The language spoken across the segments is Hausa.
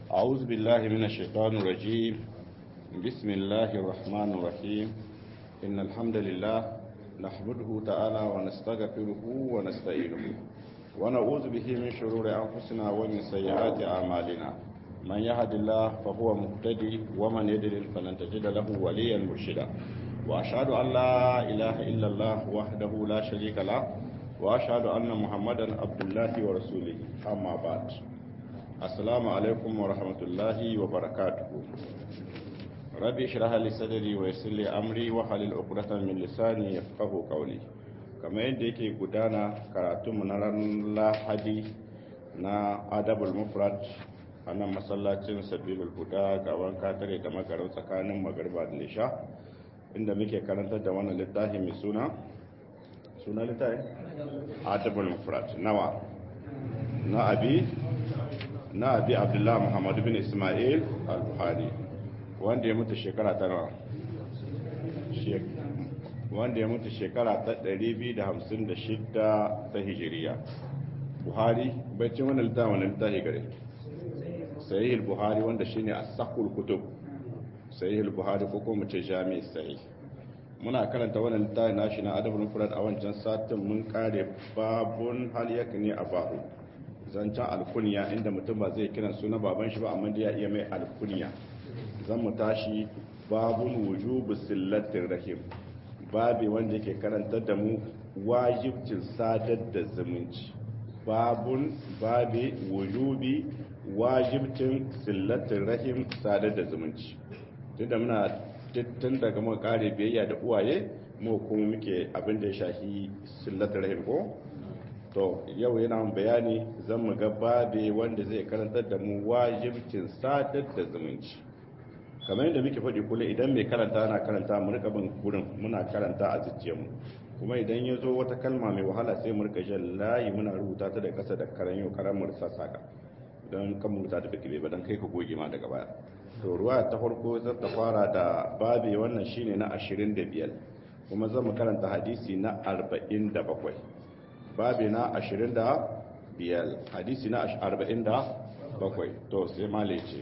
أعوذ بالله من الشيطان الرجيم بسم الله الرحمن الرحيم إن الحمد لله نحمده تعالى ونستغفره ونستعينه ونعوذ به من شرور أنفسنا ومن سيئات أعمالنا من يهد الله فهو مهتدي ومن يضلل فلن تجد له وليا مرشدا وأشهد أن لا إله إلا الله وحده لا شريك له وأشهد أن محمدا عبد الله ورسوله أما بعد السلام عليكم ورحمة الله وبركاته ربي اشرح لي صدري ويسر لي أمري وحلل عقدة من لساني يفقهوا قولي kamar yadda yake gudana karatunmu na ran lahadi na adabul mufrad a nan masallacin sabilul huda ga wanka tare da magarau tsakanin magarba da nisha inda muke karantar da wannan littafi mai suna suna littafi adabul mufrad nawa na abi na abi abdullahi muhammad bin ismail al-buhari wanda ya mutu shekara ta nawa wanda ya mutu shekara ta 256 ta hijiriya buhari baicin wani littafi wani littafi gare sahih buhari wanda shine as-sahul kutub sahih buhari ko kuma ce jami' sahih muna karanta wannan littafi nashi na adabul mufrad a wancan satin mun kare babun hal yakni abahu zancan alkunya inda mutum ba zai kiran suna baban shi ba amma da ya iya mai alkunya zan mu tashi babun wujubu sillatir rahim babi wanda yake karantar da mu wajibcin sadar da zumunci babun babi wujubi wajibcin sillatin rahim sadar da zumunci tunda muna tun daga muka kare biyayya da uwaye mu kuma muke abin da ya shafi sillatin rahim ko to yau yana bayani zan mu ga babi wanda zai karantar da mu wajibcin sadar da zumunci kamar yadda muke faɗi kula idan mai karanta na karanta mu rika bin gurin muna karanta a zuciyarmu kuma idan ya zo wata kalma mai wahala sai mu rika jan layi muna rubuta ta da ƙasa da karan yau karan mu rasa saka don kan mu rubuta ta fikire ba don kai ka goge ma daga baya to ruwa ta farko zan ta fara da babi wannan shine na 25 kuma zan mu karanta hadisi na 47 babi na 25 hadisi na 47 to sai malai ce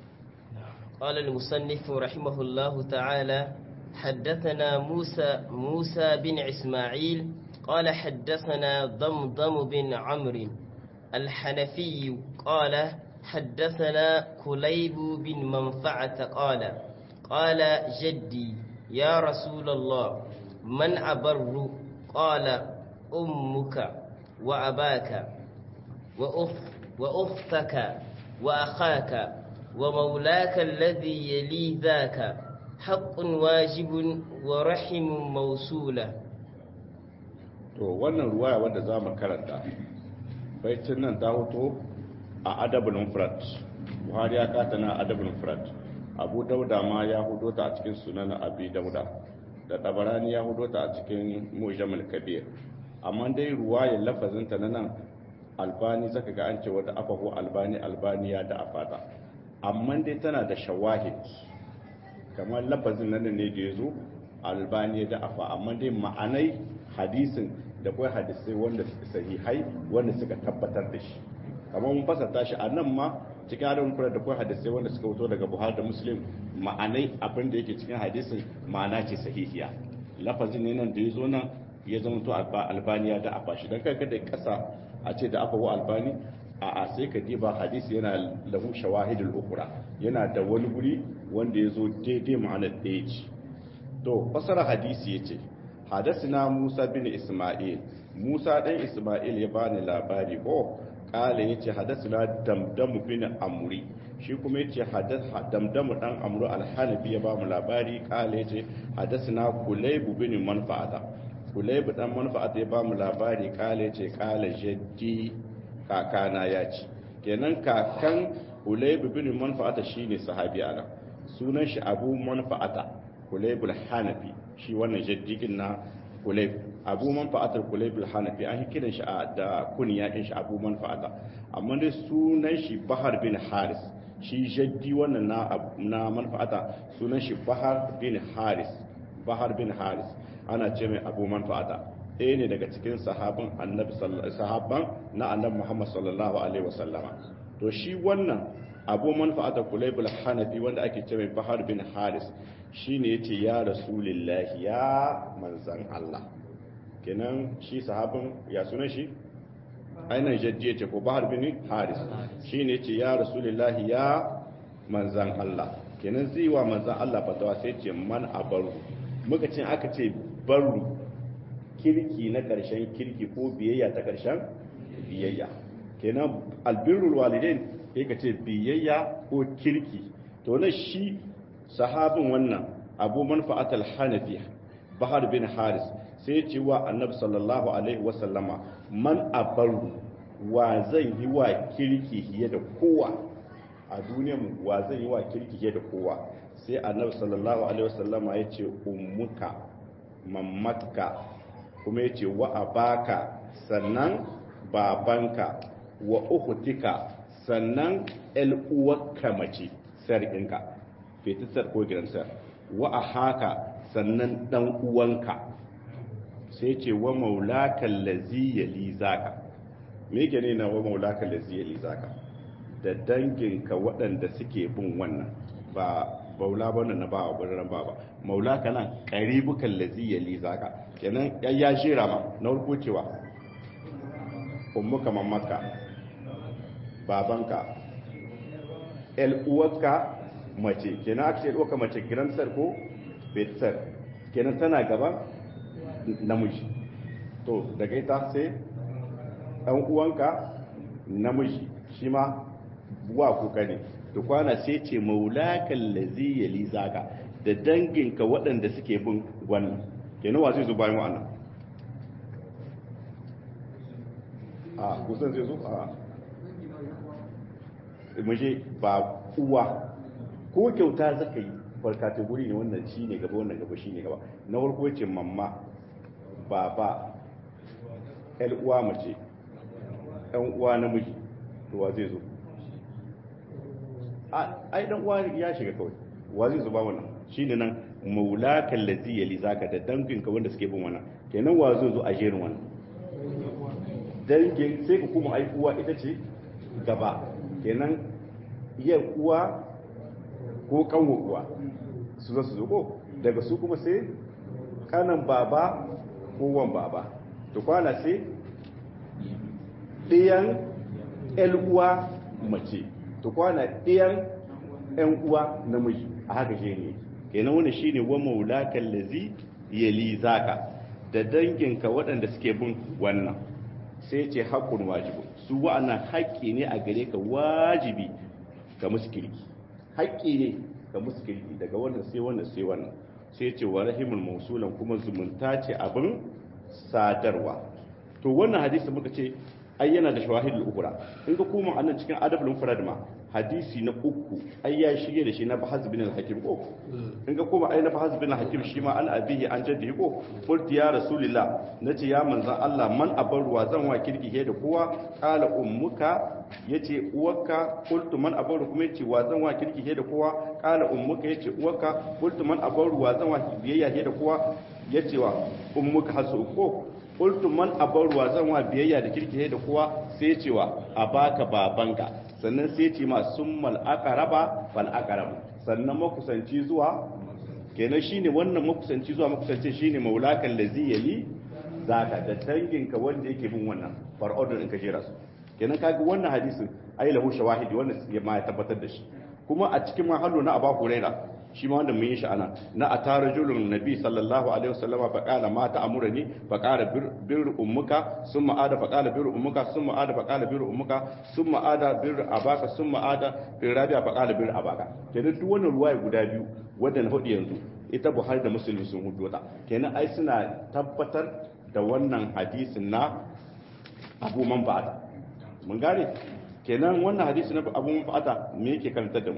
قال المصنف رحمه الله تعالى حدثنا موسى موسى بن إسماعيل قال حدثنا ضمضم بن عمرو الحنفي قال حدثنا كليب بن منفعة قال قال جدي يا رسول الله من أبر قال أمك وأباك وأخ وأختك وأخاك ومولاك الذي يلي ذاك حق واجب ورحم موصولة to wannan ruwaya wanda za mu karanta baitin nan ta hoto a adabul mufrad buhari ya kata na adabul mufrad abu dauda ma ya hudo ta a cikin sunan abi dauda da tabarani ya hudo ta a cikin mujamul kabir amma dai ruwayar lafazinta na nan albani zaka ga an ce wata afahu albani albani ya da afata amma dai tana da shawahid kamar lafazin nan ne da ya zo albani da afa amma dai ma'anai hadisin da kawai hadisai wanda sahihai wanda suka tabbatar da shi kamar mun fasata shi a nan ma cikin adon kura da kawai hadisai wanda suka fito daga buhari da muslim ma'anai abin da yake cikin hadisin ma'ana ce sahihiya lafazin ne nan da ya zo nan ya zama to albaniya da afa shi don kai kada kasa a ce da afa wa albani a a sai ka diba hadisi yana lahu shawahidul ukura yana da wani guri wanda ya zo daidai ma'anar ɗaya ce to fasara hadisi ya ce hadasina musa bin isma'il musa ɗan isma'il ya bani labari ko ƙala ya ce hadasina damdamu bin amuri shi kuma ya ce damdamu ɗan amuru alhanafi ya ba mu labari ƙala ya ce hadasina kulaibu bin manfa'ata kulaibu ɗan manfa'ata ya ba mu labari ƙala ya ce ƙala jaddi kakana ya ci kenan kakan hulayb bin manfa'ata shine sahabi ana sunan shi abu manfa'ata hulayb hanafi shi wannan jaddigin na hulayb abu manfa'ata hulayb hanafi an kiran shi da kunya din shi abu manfa'ata amma dai sunan shi bahar bin haris shi jaddi wannan na na manfa'ata sunan shi bahar bin haris bahar bin haris ana ce mai abu manfa'ata ɗaya ne daga cikin sahabban annabi sahabban na annabi Muhammad sallallahu alaihi wasallama to shi wannan abu manfa'ata kulaybul hanafi wanda ake ce mai bahar bin haris shine yace ya rasulullahi ya manzan Allah kenan shi sahabin ya sunan shi ainihin jajje ce ko bahar bin haris shine yace ya rasulullahi ya manzan Allah kenan zai wa manzan Allah fatawa sai ce man abaru muka ce aka ce baru kirki na ƙarshen kirki ko biyayya ta ƙarshen biyayya kenan albirrul walidain sai ka ce biyayya ko kirki to na shi sahabin wannan abu manfa'atul hanafi bahar bin haris sai ce wa annabi sallallahu alaihi wasallama man abaru wa zan yi wa kirki fiye da kowa a duniyar mu wa zan yi wa kirki fiye da kowa sai annabi sallallahu alaihi wasallama ya ce ummuka mammatka kuma ya ce wa abaka sannan babanka wa uhutika sannan uwarka mace sarƙinka fetisar ko gidansa wa a haka sannan ɗan uwanka sai ce wa maulakan lazi ya lizaka me ke ne na wa maulakan lazi ya lizaka da danginka waɗanda suke bin wannan ba baula ba na ba wa birnin ba ba maulaka nan ƙaribukan lazi ya lizaka kenan ya shira ma na farko cewa ummuka mamaka babanka uwarka mace kenan aka ce uwarka mace giramsar ko betsar kenan tana gaban namiji to daga ita sai ɗan uwanka namiji shi ma wa kuka ne da kwana sai ce maulakan lazi ya lizaka da danginka waɗanda suke bin wannan kenan wa zai zo bayan wa'annan a kusan zai zo a maje ba uwa ko kyauta zaka yi farka guri ne wannan shi ne gaba wannan gaba shi ne gaba na farko ce mamma baba yan uwa mace yan uwa namiji to wa zai zo ai dan uwa ya shiga kawai wa zai zo ba wannan shine nan maulakan lazi yali zaka da danginka wanda suke bin wannan kenan wa zai zo a jerin wannan dangin sai ka kuma ai uwa ita ce gaba kenan iya uwa ko kanwa uwa su zo su zo ko daga su kuma sai kanan baba ko wan baba to kwana sai ɗiyan uwa mace to kwana ɗiyan ‘yan uwa namiji a haka shi ne kenan wani shi ne wa maulakan lazi yali zaka da danginka waɗanda suke bin wannan sai ce haƙƙun wajibu su wa'annan haƙƙi ne a gare ka wajibi ka musu kirki haƙƙi ne ka musu kirki daga wannan sai wannan sai wannan sai ce wa rahimul mausulan kuma zumunta ce abin sadarwa to wannan hadisi muka ce ai yana da shawahidul ukura in ka koma annan cikin adabul mufrad ma hadisi na uku ai ya shige da shi na bahaz bin al-hakim ko in ka koma ai na bahaz bin al-hakim shi ma an abihi an jaddi ko qulti ya rasulillah nace ya manzon Allah man abarwa zan wa kirki he da kowa qala ummuka yace uwarka qultu man abaru kuma yace wa zan wa kirki he da kowa qala ummuka yace uwarka qultu man abaru wa zan wa biyayya he da kowa yace wa ummuka hasu ko qultu man abarwa zan wa biyayya da kirki da kowa sai cewa a baka babanka sannan sai ce ma summal aqraba fal aqrab sannan makusanci zuwa kenan shine wannan makusanci zuwa makusanci shine maulakan lazi yali zaka da danginka wanda yake bin wannan far order in ka jera su kenan kaga wannan hadisin ai lahu shawahidi wannan ma ya tabbatar da shi kuma a cikin mahallo na Abu Hurairah shi ma wanda mun yi shi ana na a tara julun nabi sallallahu alaihi wasallam fa qala ma ta'murani fa qala bir ummuka summa ada fa qala bir ummuka summa ada fa qala bir ummuka summa ada bir abaka summa ada bir rabi'a fa qala bir abaka kenan duk wannan ruwaya guda biyu wanda na hudu yanzu ita Buhari da Muslim sun hudu ta kenan ai suna tabbatar da wannan hadisin na Abu Manfa'ata mun gane kenan wannan hadisi na Abu Manfa'ata me yake karantar da mu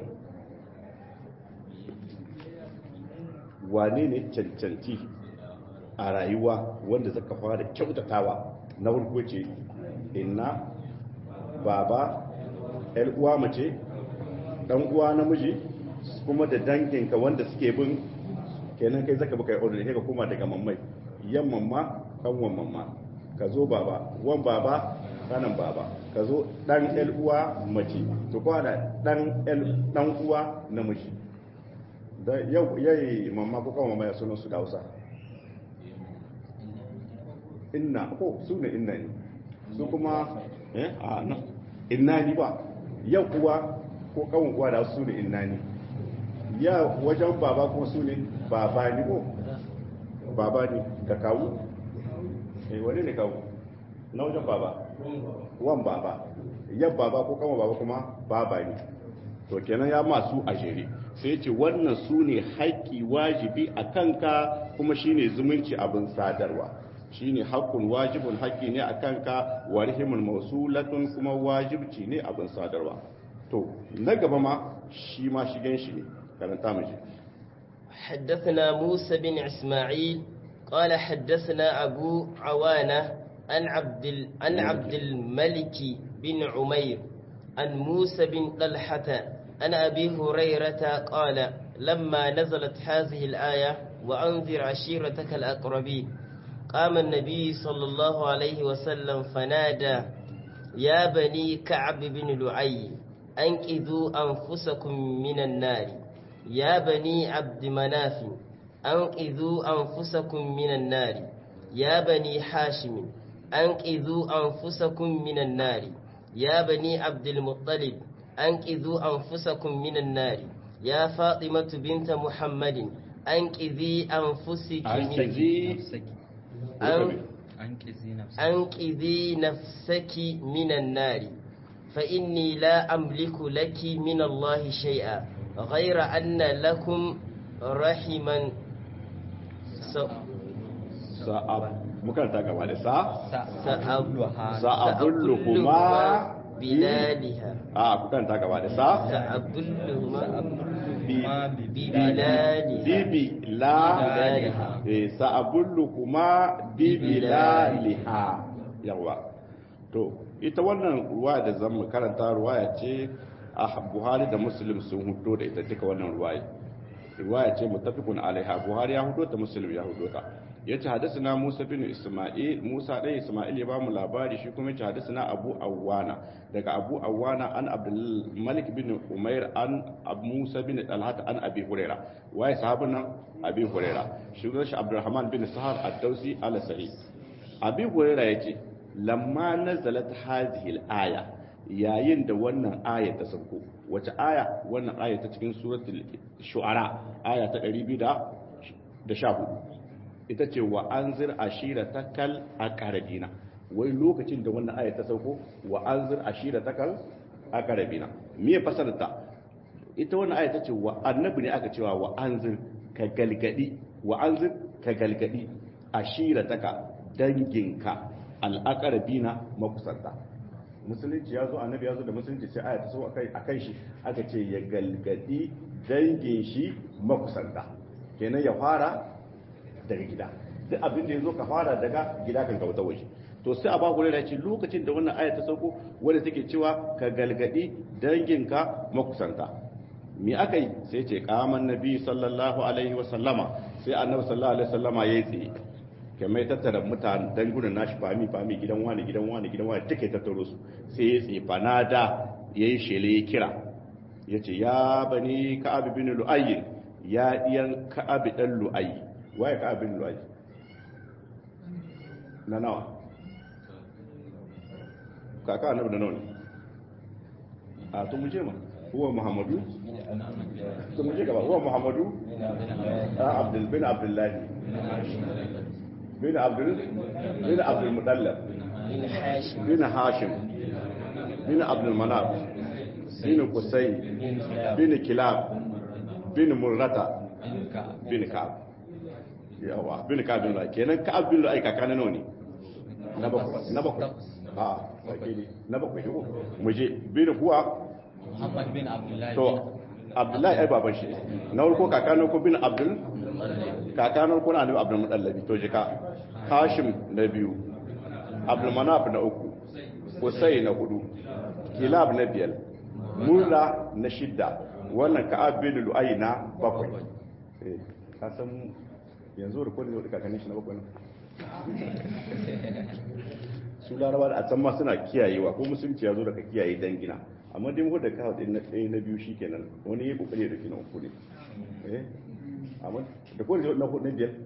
wane ne cancanci a rayuwa wanda zaka fara kyautatawa na farko ce inna baba yar uwa mace dan uwa namiji kuma da danginka wanda suke bin kenan kai zaka baka order kai ka koma daga mammai yan mamma kanwan mamma ka zo baba wan baba kanan baba ka zo dan el uwa mace to kuma da dan el dan uwa namiji da yau yayi mamma ko kuma mamma ya sunan su da Hausa inna ko su ne inna ne su kuma eh a nan inna ni ba yau kuwa ko kawun kuwa da su ne inna ni ya wajen baba kuma su ne baba ni ko baba ni da kawu eh wani ne kawu na wajen baba wan baba yan baba ko kama baba kuma baba ne to kenan ya masu a jere sai ce wannan su ne haƙƙi wajibi a kanka kuma shine zumunci abin sadarwa shine haƙƙun wajibun haƙƙi ne a kanka warhimun mausulatun kuma wajibci ne abin sadarwa to na gaba ma shi ma shigen shi ne karanta mu حدثنا موسى بن إسماعيل قال حدثنا أبو عوانة عن عبد ال... عن عبد الملك بن عمير عن موسى بن طلحة عن أبي هريرة قال لما نزلت هذه الآية وأنذر عشيرتك الأقربين قام النبي صلى الله عليه وسلم فنادى يا بني كعب بن لعي أنقذوا أنفسكم من النار يا بني عبد مناف أنقذوا أنفسكم من النار يا بني حاشم أنقذوا أنفسكم من النار يا بني عبد المطلب أنقذوا أنفسكم من النار يا فاطمة بنت محمد أنقذي أنفسك من أنقذي نفسك من النار فإني لا أملك لك من الله شيئا غير أن لكم رحما sa'ab mukaranta gaba da sa سأبلها sa'abulluhuma بلالها a kukaranta gaba da sa سأبلهما bi ببلالها bibi la بلالها eh sa'abulluhuma bibilaliha yawa to ita wannan ruwa da zan mu karanta ruwaya ce a Buhari da Muslim sun hudo da ita duka wannan ruwaya riwaya ce muttafiqun alaiha Buhari ya hudo ta Muslim ya hudo ta yace hadathana Musa bin Isma'il Musa dai Isma'il ya ba mu labari shi kuma yace hadathana Abu Awana daga Abu Awana an Abdul Malik bin Umair an Abu Musa bin Talhat an Abi Huraira waye sahabin nan Abi Huraira shi shi Abdurrahman bin Sahar ad-Dausi al-Sa'id Abi Huraira yace lamma nazalat hadhihi al-aya yayin da wannan aya ta sauko wace aya wannan aya ta cikin suratul shu'ara aya ta 214 ita ce wa anzir ashiratakal aqrabina wai lokacin da wannan aya ta sauko wa anzir ashiratakal aqrabina me ya fasarta ita wannan aya ta ce wa annabi ne aka cewa wa anzir ka galgadi wa anzir ka galgadi ashirataka danginka al-aqrabina makusanta musulunci ya zo annabi ya zo da musulunci sai aya ta so akai akan shi aka ce ya galgadi dangin shi makusanta kenan ya fara daga gida duk abin da ya zo ka fara daga gida kan kauta waje to sai a ba ku da ce lokacin da wannan aya ta sauko wanda take cewa ka galgadi danginka makusanta me aka yi sai ce kaman nabi sallallahu alaihi wa sallama sai annabi sallallahu alaihi wa sallama yayi tsaye kamar ya tattara mutane dangunan nashi fami fami gidan wani gidan wani gidan wani take tattaro su sai ya tsaye fanada yayi shele ya kira yace ya bani ka'ab bin lu'ayy ya diyan ka'ab dan lu'ayy waye ka'ab bin lu'ayy na nawa kaka annabi da nawa ne a to mu je ma huwa muhammadu to mu je gaba huwa muhammadu a abdul bin abdullah bin abdul bin abdul mudallab bin hashim bin hashim bin abdul manaf bin qusay bin kilab bin murrata bin ka'ab yawa bin ka'ab bin lu'ay kenan ka'ab bin lu'ay kaka na nawa ne na bakwai na bakwai a wakili na bakwai shi ko mu je bin kuwa Muhammad bin Abdullahi to abdullahi ai baban shi na farko kakano ko bin abdul kakano ko na annabi abdul mudallabi to jika hashim na biyu abdul manaf na uku kusai na hudu kilab na biyar murra na shidda wannan ka'ab bin lu'ay na bakwai eh ka san yanzu da kodin da kakannin shi na bakwai ne su larabawa a can ma suna kiyayewa ko musulunci ya zo daga kiyaye dangina amma dai mu da kawo din na ɗaya na biyu shikenan wani ya kokari da kina uku ne eh amma da ko na hudu na biyar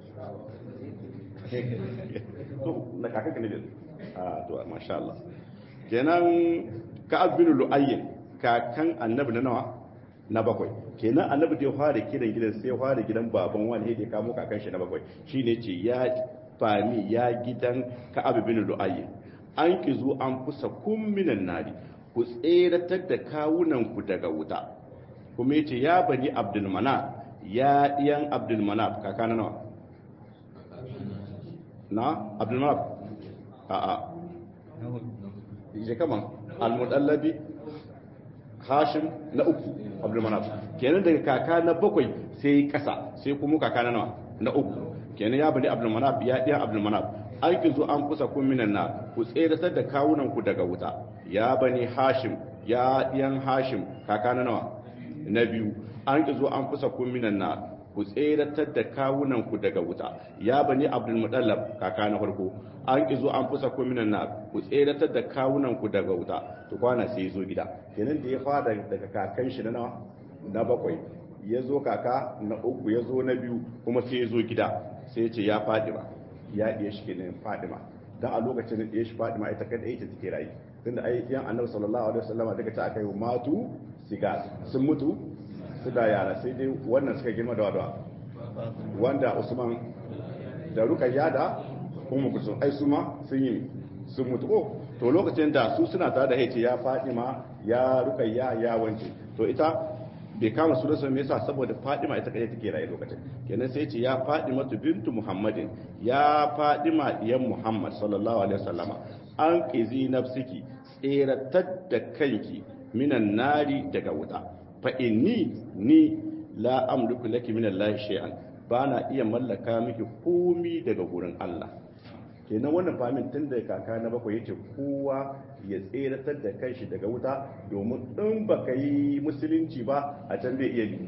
to na kaka ka ne biyar a to masha Allah kenan ka'ab bin lu'ayy kakan annabi na nawa na bakwai kenan annabi da ya fara kiran gidan sai ya fara gidan baban wani ya kamo kakan shi na bakwai shine ce ya fami ya gidan ka'ab bin lu'ayy an kizu an kusa kun minan nari ku tseratar da kawunan ku daga wuta kuma yace ya bani abdul manaf ya diyan abdul manaf kaka na nawa na abdul manaf a a je kaman al-mudallabi hashim na uku abdul manaf kenan daga kaka na bakwai sai kasa sai kuma kaka na nawa na uku kenan ya bani abdul manaf ya diyan abdul manaf an ki zo an kusa kun minan na ku tseratar da kawunan ku daga wuta ya bani hashim ya diyan hashim kaka na nawa na biyu an ki zo an kusa kun minan na ku tseratar da kawunan ku daga wuta ya bani abdul mudallab kaka na farko an ki zo an kusa kun minan na ku tseratar da kawunan ku daga wuta to kwana sai zo gida kenan da ya fara daga kakan shi na nawa na bakwai ya zo kaka na uku ya zo na biyu kuma sai ya zo gida sai ya ce ya faɗi ba ya ɗiya shi kenan fadima dan a lokacin da ɗiya shi fadima ita kada ita take rayu tunda ai yan annabi sallallahu alaihi wasallama daga ta aka yi matu siga sun mutu su da yara sai dai wannan suka girma da wadawa wanda usman da rukayya da ummu kusum ai su ma sun yi sun mutu ko to lokacin da su suna tare da haice ya fadima ya rukayya ya wance to ita bai kama su rasa me yasa saboda Fadima ita kadai take raye lokacin kenan sai ce ya Fadima bintu Muhammadin ya Fadima diyan Muhammad sallallahu alaihi wasallama an qizi nafsiki tseratar da kanki minan nari daga wuta fa inni ni la amliku laki min Allah shay'an bana iya mallaka miki komi daga gurin Allah kenan wannan famin tun da kaka na bakwai yace kowa ya tseratar da kanshi daga wuta domin in baka yi musulunci ba a can bai iya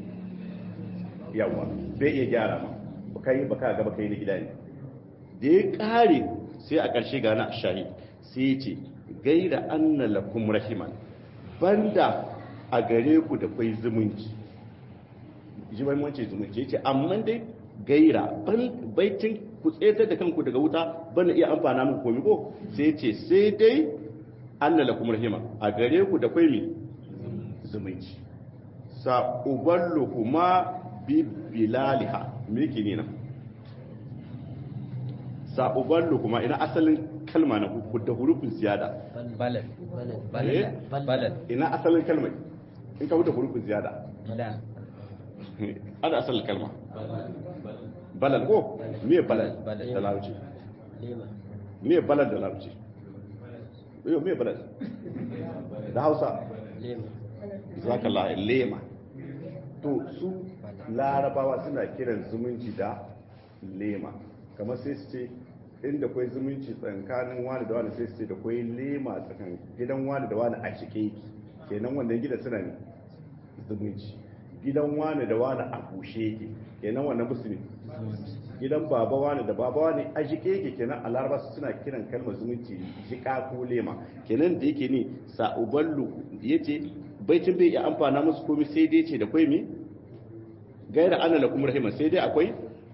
yawa bai iya gyara ma baka yi baka ga baka yi na gida ne da ya kare sai a ƙarshe ga na shahid sai ya ce gaira anna lakum rahiman banda a gare ku da kai zumunci ji bai mace zumunci yace amma dai gaira baitin ku tsetar da kanku daga wuta bana iya amfana muku komi ko sai ce sai dai anna lakum rahima a gare ku da kwai mi zumunci sa uballu kuma bi bilaliha me yake ne nan sa uballu kuma ina asalin kalma na ku da hurufin ziyada balad Eh? balad ina asalin kalmai in ka wuce hurufin ziyada balad ada asalin kalma balal ko me balal Balal. da larabci lema me balal da larabci yau me balal da hausa lema zakallah lema to su larabawa suna kiran zumunci da lema kamar sai su ce inda kwai zumunci tsakanin wani da wani sai su ce da kwai lema tsakan gidan wani da wani a cike yake kenan wannan gidan suna ne zumunci gidan wani da wani a bushe yake kenan wannan musulmi gidan baba wani da baba wani a jike yake kenan a laraba suna kiran kalmar zumunci jika ko lema kenan da yake ne sa'uballu yace baitin bai iya amfana musu komai sai dai ce da kwai me gaira ana lakum rahima sai dai akwai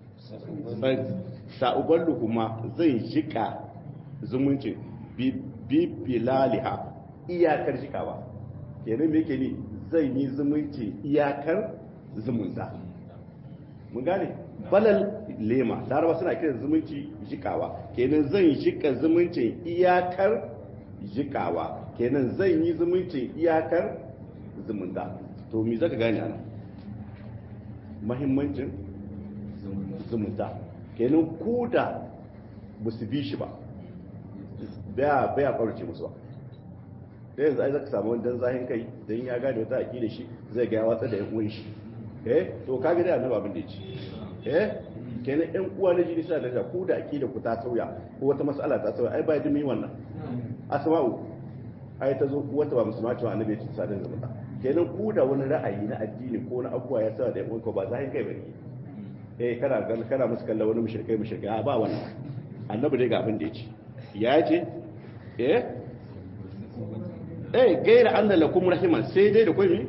sa'uballu kuma zai jika zumunci bi bi bilaliha iyakar jikawa kenan me yake ne zai yi zumunci iyakar zumunta mun gane balal lema larawa suna kiran zumunci jikawa kenan zan jika zumuncin iyakar jikawa kenan zan yi zumuncin iyakar zumunta to me zaka gane ana mahimmancin zumunta kenan ku da ba su bi shi ba baya baya kwarce musu ba da yanzu ai zaka samu wani zahin kai dan ya gane wata da shi zai ga ya watsa da yan uwan shi eh to kaga dai annabi abin da yake eh kenan yan uwa na jini suna da ku da akida ku ta sauya ko wata mas'ala ta sauya ai ba dimi wannan asma'u ai ta zo wata ba musulma cewa annabi ya ci sadin zumunta kenan ku da wani ra'ayi na addini ko na abuwa ya sa da yan uwa ba zahin kai bane eh kana kana musu kallon wani mushrikai mushrikai a ba wannan annabi dai ga abin da yake ya ce eh eh gaira anna lakum rahiman sai dai da kai me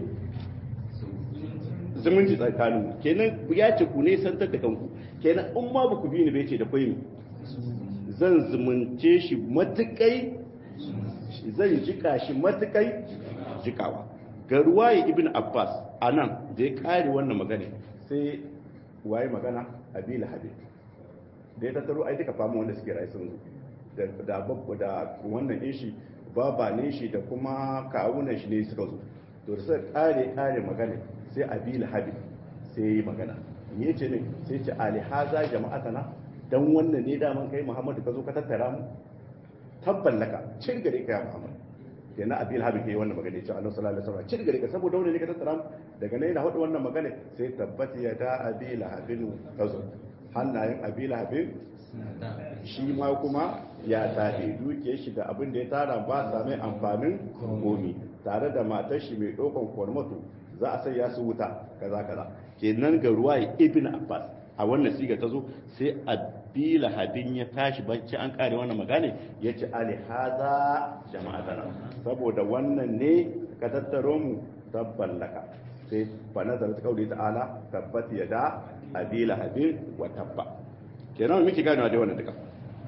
zumunci tsakanin kenan ya ce ku ne santar da kanku kenan in ma ba ku bi ni bai ce da kai me zan zumunce shi matukai zan jika shi matukai jikawa ga ruwaye ibn abbas a nan da ya kare wannan magana sai waye magana abi lahabi da ya tattaro ai duka famu wanda suke rayu sun zo da babba da wannan din shi baba ne shi da kuma kawunan shi ne suka zo to da suka kare kare magana sai abi lahabi sai yi magana me ce ne sai ce alihaza jama'atana dan wannan ne daman kai muhammadu ka zo ka tattara mu tabban laka cin gare ka ya muhammad kenan abil habib ke wannan magana cewa Allah sallallahu alaihi wasallam cin gare ka saboda wannan ne ka tattara mu daga nan yana hadu wannan magana sai tabbata ya da abil habib kazo hannayen abil habib shi ma kuma ya tade duke shi da abin da ya tara ba sa mai amfanin komi tare da matar shi mai dokan kwarmato za a sai ya su wuta kaza kaza kenan ga ruwa ibn abbas a wannan siga ta zo sai abila hadin ya tashi bacci an kare wannan magana ya ce alihaza jama'atana saboda wannan ne ka tattaro mu tabban laka sai fa nazar ta kauli ta'ala tabbat yada abila hadin wa tabba kenan miki gane da wannan duka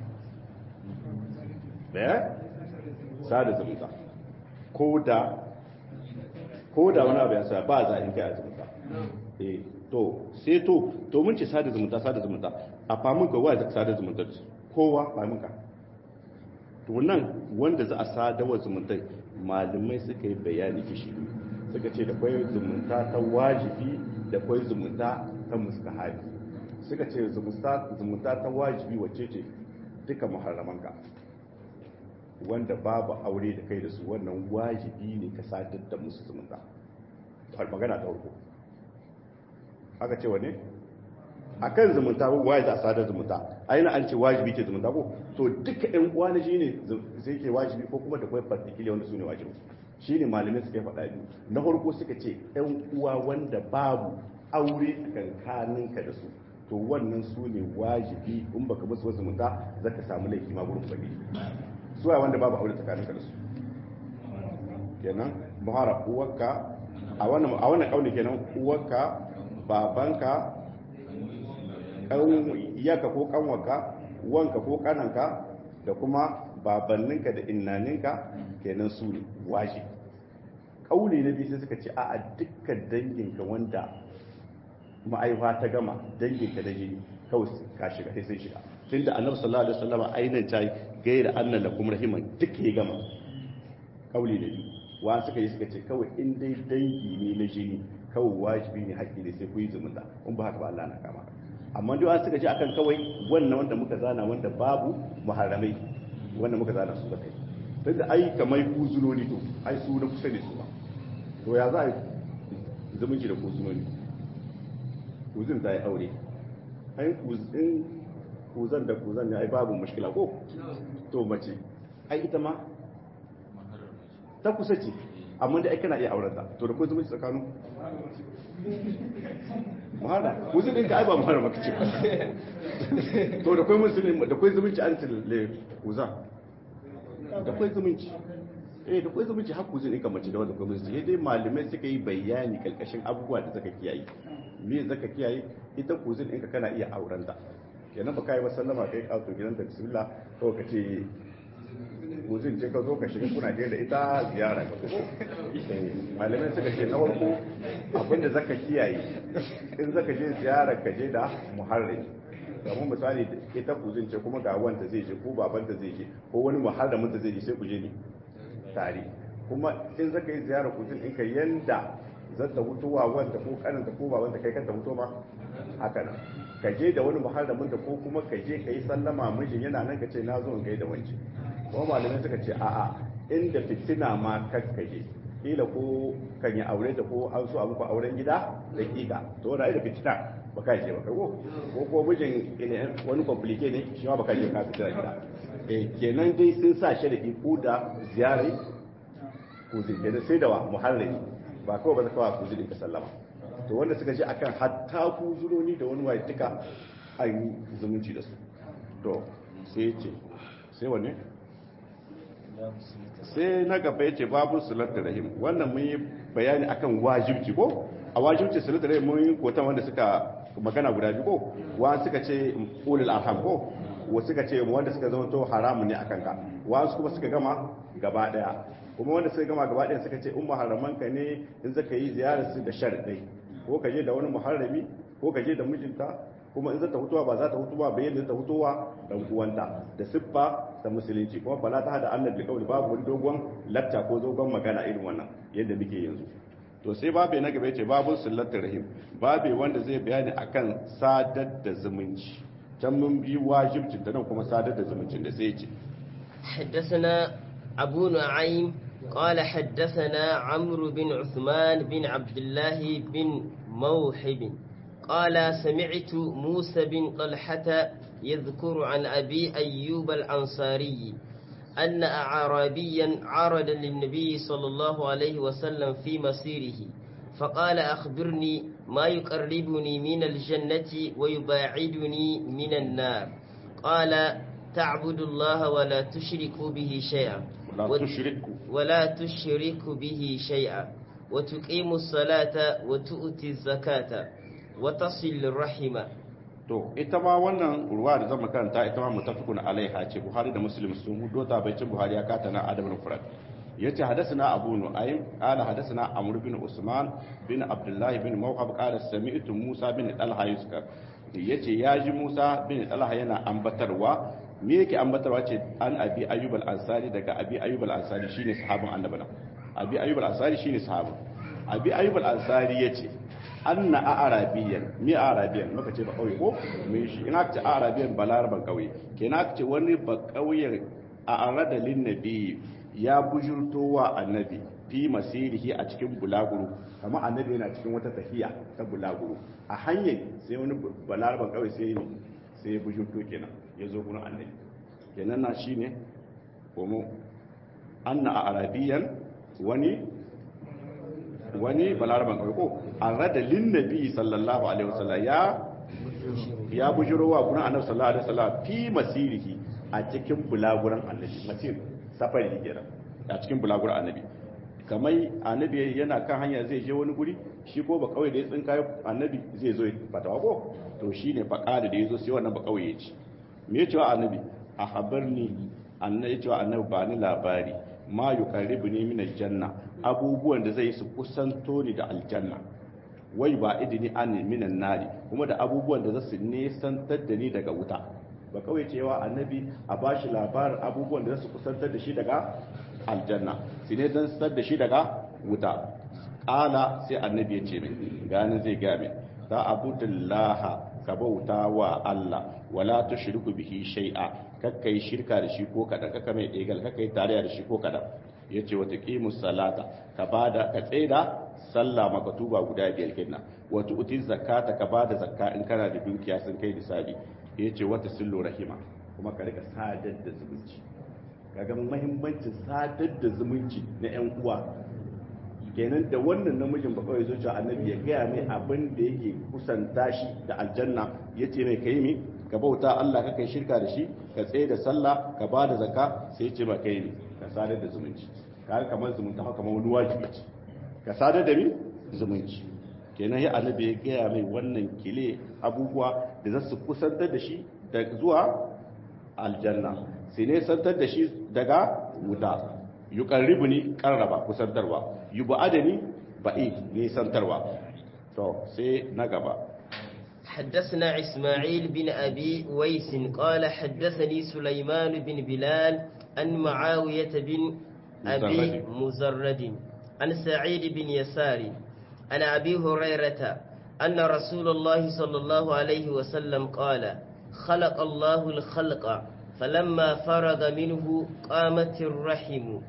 da sada zumunta ko da ko da wani abu ya sa ba za in kai a zumunta eh to sai to to mun ce sada zumunta sada zumunta a famun ka wa sada zumunta kowa famun ka to nan wanda za a sada wa zumunta malamai suka yi bayani kishi suka ce da kwai zumunta ta wajibi da kwai zumunta ta mustahabi suka ce zumunta ta wajibi wacce ce duka muharramanka wanda babu aure da kai da su wannan wajibi ne ka sadar da musu zumunta magana ta farko aka ce wane a kan zumunta ko waye za a sadar zumunta aina an ce wajibi ce zumunta ko to duka yan uwa na shine sai ke wajibi ko kuma da kwai particular wanda su ne wajibi shine malamai suka faɗa biyu na farko suka ce yan uwa wanda babu aure a kankaninka da su to wannan su ne wajibi in baka musu wasu zumunta zaka samu laifi ma gurin ubangiji su wanda babu aure tsakaninka da su kenan muhara uwarka a wannan a wannan kauli kenan uwarka babanka iyaka ko kanwarka wanka ko kananka da kuma babanninka da innaninka kenan su ne waje kauli na biyu sai suka ce a dukkan danginka wanda ma'aifa ta gama danginka da jini kawai ka shiga sai sai shiga tunda annabi sallallahu alaihi wasallam ainihin ta gaira annan lakum rahiman duk ya gama kauli na biyu wa suka yi suka ce kawai in dai dangi ne na jini kawai wajibi ne haƙƙi ne sai ku yi zumunta in ba haka ba Allah na kama amma duk an suka ce akan kawai wannan wanda muka zana wanda babu muharramai wanda muka zana su kai tunda ai kamar kuzunoni to ai su na kusa ne su ba to ya za a yi zumunci da kuzunoni kuzin ta yi aure ai kuzin kuzan da kuzan ne ai babu mushkila ko to mace ai ita ma ta kusa ce amma da ai kana iya aurenta to da ko zumunci tsakanin mahara kuzin ɗinka ai ba mahara maka ce to da kwai musulmi da kwai zumunci an tille kuza da kwai zumunci eh da kwai zumunci har kuzin ɗinka mace da wanda kwai musulmi dai malamai suka yi bayani kalkashin abubuwa da zaka kiyaye me zaka kiyaye ita kuzin ɗinka kana iya aurenta kenan ba kai ba sallama kai kawo gidan da bismillah kawai ka ce kuzin ce ka zo ka shiga kuna da ita ziyara ka fito malamai suka ce na farko abinda zaka kiyaye in zaka je ziyara ka je da muharrami kamar misali ita kuzin ce kuma ga wanda zai je ko babanta zai je ko wani muharramin da zai je sai ku je ne tare kuma in zaka yi ziyara kuzin ɗinka yanda zata hutuwa wanda ko kananta ko babanta kai kanta hutu ma haka nan ka je da wani muharramin da ko kuma ka je ka yi sallama mijin yana nan ka ce na zo in gaida wanci kuma malamai suka ce a'a inda fitina ma kakkaje kila ko kan yi aure da ko an so a muku auren gida da kika to da da fitina ba ka je ba kai ko ko ko mijin wani complique ne shi ma ba ka je ka fitina gida eh kenan dai sun sa shi da iko da ziyarai ko zai da sai da wa muharrami ba kawai ba zaka wa ku zai ka sallama to wanda suka ce akan hatta ku zuroni da wani waye duka an yi zumunci da su to sai ce sai wanne sai na gaba yace babu salatul rahim wannan mun yi bayani akan wajibci ko a wajibci salatul rahim mun yi kotan wanda suka magana guda biyu ko wa suka ce ulul arham ko wa suka ce wanda suka zama to haramun ne akan ka wa su kuma suka gama gaba daya kuma wanda suka gama gaba daya suka ce umma haraman ka ne in zaka yi ziyarar su da sharadai ko ka je da wani muharrami ko ka je da mijinta kuma in zata hutuwa ba za ta hutuwa ba yadda ta hutuwa dan uwanta da siffa ta musulunci kuma bala ta hada Allah bil qawli babu wani dogon latta ko dogon magana irin wannan yadda muke yanzu to sai babe na gaba yace babu sillatul rahim babe wanda zai bayani akan sadar da zumunci can mun bi wajibcin ta nan kuma sadar da zumuncin da sai yace حدثنا أبو نعيم قال حدثنا عمرو بن عثمان بن عبد الله بن موحب قال سمعت موسى بن طلحة يذكر عن أبي أيوب الأنصاري أن أعرابيا عرض للنبي صلى الله عليه وسلم في مسيره فقال أخبرني ما يقربني من الجنة ويباعدني من النار قال تعبد الله ولا تشرك به شيئا ولا تشرك ولا تشرك به شيئا وتقيم الصلاة وتؤتي الزكاة وتصل الرحم to ita ma wannan ruwa da zama karanta ita ma mutafikun alaiha ce buhari da muslim sun hudo ta bai buhari ya kata na adabul furat yace hadathana abu nu'aym qala hadathana amr bin usman bin abdullah bin mawhab qala sami'tu musa bin talha yuskar yace yaji musa bin talha yana ambatarwa me yake ambatarwa ce an abi ayyub al-ansari daga abi ayyub al-ansari shine sahabin annabi abi ayyub al-ansari shine sahabin abi ayyub al-ansari yace anna arabiyan mi arabiyan muka ce ba kauye ko me shi ina ce arabiyan balaraban kauye kenan ce wani ba kauyen a arada lin nabi ya bujurto wa annabi fi masirihi a cikin bulaguro kamar annabi yana cikin wata tafiya ta bulaguro a hanyar sai wani balaraban kauye sai ne sai ya bujurto kenan ya zo gurin annabi kenan na shine komo anna arabiyan wani wani balaraban kawai ko an rada linnabi sallallahu alaihi wasallam ya ya bujirowa gurin annabi sallallahu alaihi wasallam fi masirihi a cikin bulaguran annabi masir safari kenan a cikin bulaguran annabi kamar annabi yana kan hanya zai je wani guri shi ko ba kawai da ya tsinka annabi zai zo fatawa ko to shine fa kada da yazo sai wannan ba kawai ya ci me yace wa annabi a habarni annabi yace wa annabi ba ni labari ma yuqarribuni min aljanna abubuwan da zai su kusanto ni da aljanna wai ba idini an minan nari kuma da abubuwan da za su nesantar da ni daga wuta ba kawai cewa annabi a bashi labarin abubuwan da za su kusantar da shi daga aljanna su nesantar da shi daga wuta ƙala sai annabi ya ce min gani zai game ta abudullaha ka bauta wa Allah wala tushriku bihi shay'a kakka yi shirka da shi ko kadan kakka mai egal kakka yi tarayya da shi ko kadan yace wata qimus salata ka bada ka tsaida sallah makatuba guda biyar kenan wata uti zakata ka bada zakka in kana da dukiya sun kai nisabi yace wata sillu rahima kuma ka rika sadar da zumunci kaga muhimmancin sadar da zumunci na yan uwa kenan da wannan namijin ba kawai zuciya annabi ya gaya mai abin da yake kusanta shi da aljanna ya ce mai kai mi ka bauta Allah ka kai shirka da shi ka tsaye da sallah ka ba da zakka sai ce ba kai ne ka sadar da zumunci ka kamar zumunta haka kamar wani wajibi ce ka sadar da mi zumunci kenan ya annabi ya gaya mai wannan kile abubuwa da za su kusantar da shi da zuwa aljanna sai ne santar da shi daga wuta yuqarribuni qarraba kusantarwa yubadani ba'i ne santarwa to sai na gaba حدثنا إسماعيل بن أبي ويس قال حدثني سليمان بن بلال عن معاوية بن أبي مزرد عن سعيد بن يسار عن أبي هريرة أن رسول الله صلى الله عليه وسلم قال خلق الله الخلق فلما فرغ منه قامت الرحم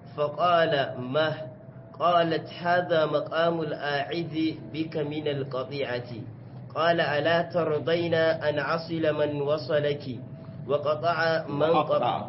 فقال مه قالت هذا مقام الآعذ بك من القطيعة قال ألا ترضين أن عصل من وصلك وقطع من قطع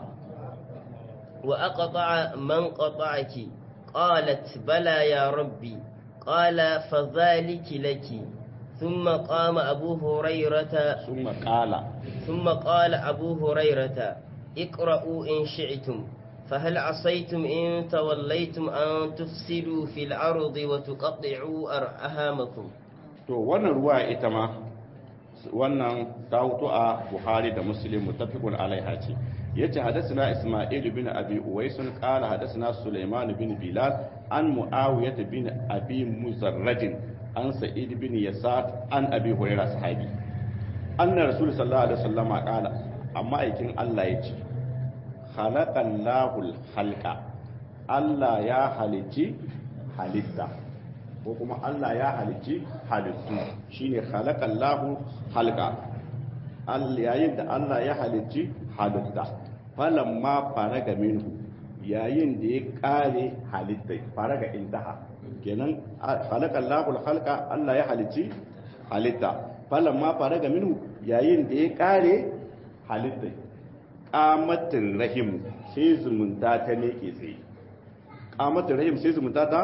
وأقطع من قطعك قالت بلى يا ربي قال فذلك لك ثم قام أبو هريرة ثم قال ثم قال أبو هريرة اقرأوا إن شئتم فهل عصيتم إن توليتم أن تفسدوا في الأرض وتقطعوا أرحامكم to wannan ruwa ita ma wannan ta hutu a buhari da muslim mutafiqun alaiha ce yace hadathana isma'il bin abi uwais qala hadathana sulaiman bin bilal an muawiyah bin abi muzarraj an sa'id bin yasar an abi hurairah sahabi anna rasul sallallahu alaihi wasallam qala amma aikin Allah yace khalaqallahu halqa Allah ya halici halitta ko kuma Allah ya halici halittu shine khalaqallahu halqa Allah yayin da Allah ya halici halitta falamma faraga minhu yayin da ya kare halitta faraga intaha kenan khalaqallahu halqa Allah ya halici halitta falamma faraga minhu yayin da ya kare halitta qamatin rahim sai zumunta ta ne ke tsaye qamatin rahim sai zumunta ta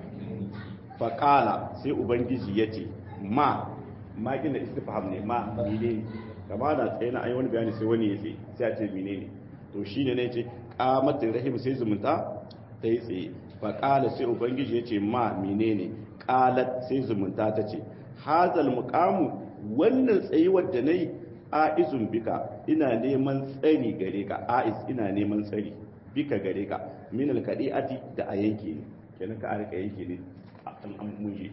faƙala sai ubangiji ya ce ma ma gina istifham ne ma mine kama da tsaye na ayi wani bayani sai wani ya tsaye sai a ce mine ne to shi ne ne ce ƙamatin rahim sai zumunta ta yi tsaye faƙala sai ubangiji ya ce ma mine ne ƙalat sai zumunta ta ce hazal muƙamu wannan tsayuwar da na yi a'izun bika ina neman tsari gare ka a'iz ina neman tsari bika gare ka min alkadi'ati da a yanke ne kenan ka a rika yanke ne an an muje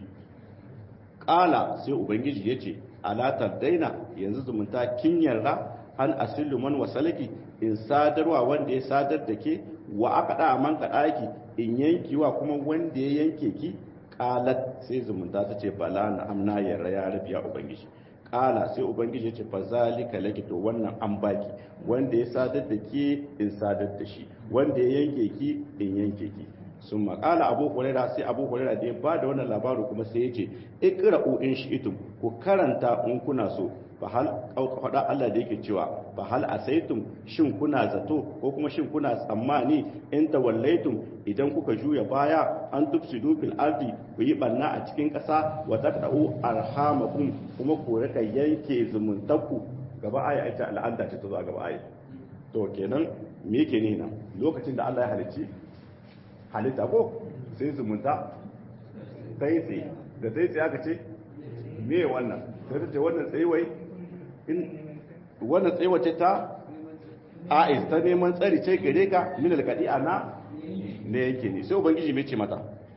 ƙala sai ubangiji ya ce alatar daina yanzu zumunta kin yarda an asilu man wasalaki in sadarwa wanda ya sadar da ke wa aka da man ka daki in yankiwa kuma wanda ya yanke ki qalat sai zumunta ta ce bala na amna yarda ya rabiya ubangiji ƙala sai ubangiji ya ce fa zalika laki to wannan an baki wanda ya sadar da ke in sadar da shi wanda ya yanke ki in yanke ki sun makala abu huraira sai abu huraira da ya ba da wannan labaru kuma sai ya ce ikra'u in shi'tum ku karanta in kuna so fa hal faɗa Allah da yake cewa fa hal asaitum shin kuna zato ko kuma shin kuna tsammani in tawallaitum idan kuka juya baya an tufsidu fil ardi ku yi banna a cikin ƙasa wa taqta'u arhamakum kuma ku rika yanke zumuntaku gaba aya ita al'ada ce ta zo a gaba aya to kenan me yake ne nan lokacin da Allah ya halicci halitta ko sai zumunta ta yi tsaye da ta yi tsaye aka ce me wannan sai ta ce wannan tsayewai in wannan tsayewar ce ta a'is ta neman tsari ce gare ka min alkadi ana ne yake ne sai ubangiji mai ce mata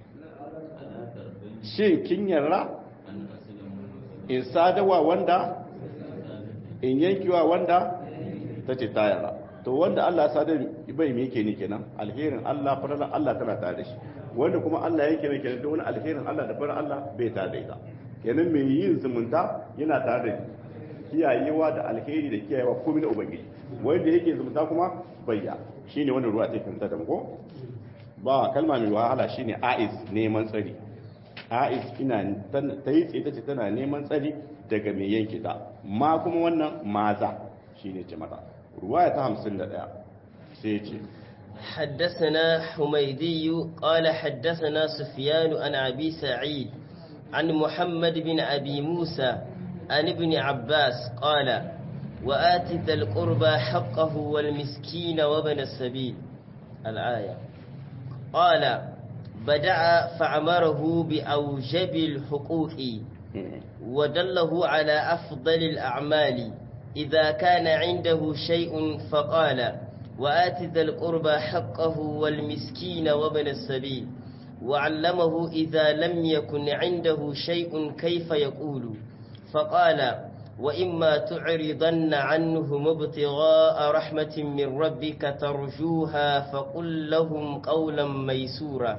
shin kin yarda in sadawa wanda in yankiwa wanda ta ce ta yarda to wanda Allah sadar bai me yake ne kenan alherin Allah faralan Allah tana tare da shi wanda kuma Allah yake ne kenan wani alherin Allah da farar Allah bai tare da ita kenan mai yin zumunta yana tare da kiyayewa da alheri da kiyayewa komai na ubangiji wanda yake zumunta kuma bayya shine wannan ruwa ta fahimta da ko ba kalma mai wahala shine aiz neman tsari aiz ina ta yi tsaye tace tana neman tsari daga mai yanke ta ma kuma wannan maza shine ce mata رواية همسن لدى سيجي حدثنا حميدي قال حدثنا سفيان عن أبي سعيد عن محمد بن أبي موسى عن ابن عباس قال وآت ذا القربى حقه والمسكين وابن السبيل الآية قال بدأ فعمره بأوجب الحقوق ودله على أفضل الأعمال إذا كان عنده شيء فقال وآت ذا القربى حقه والمسكين وابن السبيل وعلمه إذا لم يكن عنده شيء كيف يقول فقال وإما تعرضن عنهم ابتغاء رحمة من ربك ترجوها فقل لهم قولا ميسورا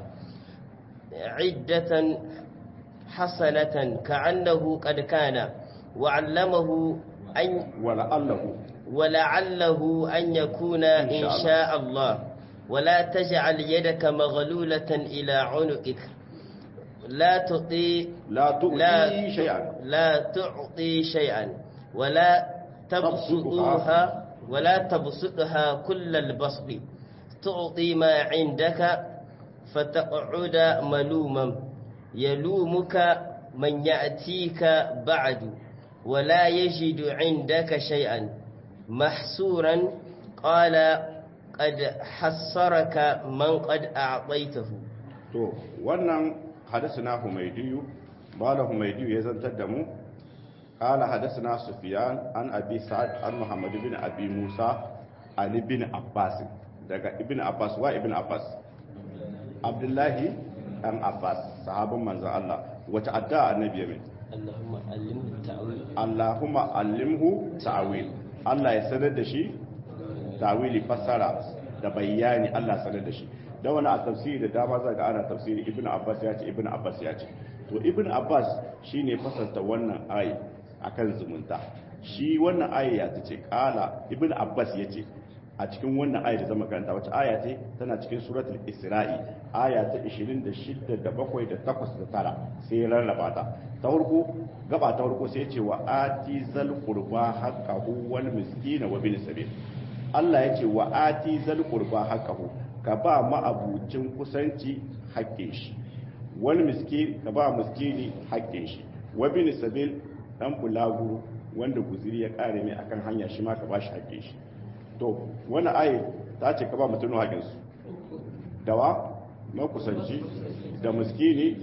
عدة حسنة كأنه قد كان وعلمه أن ولعله ولعله أن يكون إن شاء, إن شاء الله ولا تجعل يدك مغلولة إلى عنقك لا تعطي لا تعطي لا شيئا لا تعطي شيئا ولا تبسطها ولا تبسطها كل البسط تعطي ما عندك فتقعد ملوما يلومك من يأتيك بعد ولا يجد عندك شيئا محسورا قال قد حصرك من قد أعطيته to wannan hadasana humaydiyu bala humaydiyu ya zantar da mu qala hadasana sufyan an abi sa'ad an muhammad bin abi musa ali bin abbas daga ibn abbas wa ibn abbas abdullahi dan abbas sahabban manzon Allah wata adda annabi mai اللهم علمه التأويل Allahumma allimhu ta'wil Allah ya sanar da shi ta'wili fassara da bayani Allah sanar da shi da wani a tafsiri da dama zaga ana tafsiri ibnu abbas ya ce ibnu abbas ya ce to ibnu abbas shine fasarta wannan ayi akan zumunta shi wannan ayi ya ce kala ibnu abbas ya ce a cikin wannan ayi da zama karanta wata aya ce tana cikin suratul isra'i aya ta 26 da 7 da 8 da 9 sai ya rarraba ta ta farko gaba ta farko sai ya ce wa ati zal qurba haqqahu wal miskina wa bil sabil Allah ya ce wa ati zal qurba haqqahu ka ba ma'abucin kusanci haƙƙin shi wani miski ka ba miskini haƙƙin shi wa bil sabil dan bulaguro wanda guziri ya kare mai akan hanya shi ma ka ba shi haƙƙin shi to wani ayi ta ce ka ba mutum haƙinsu dawa makusanci da muskini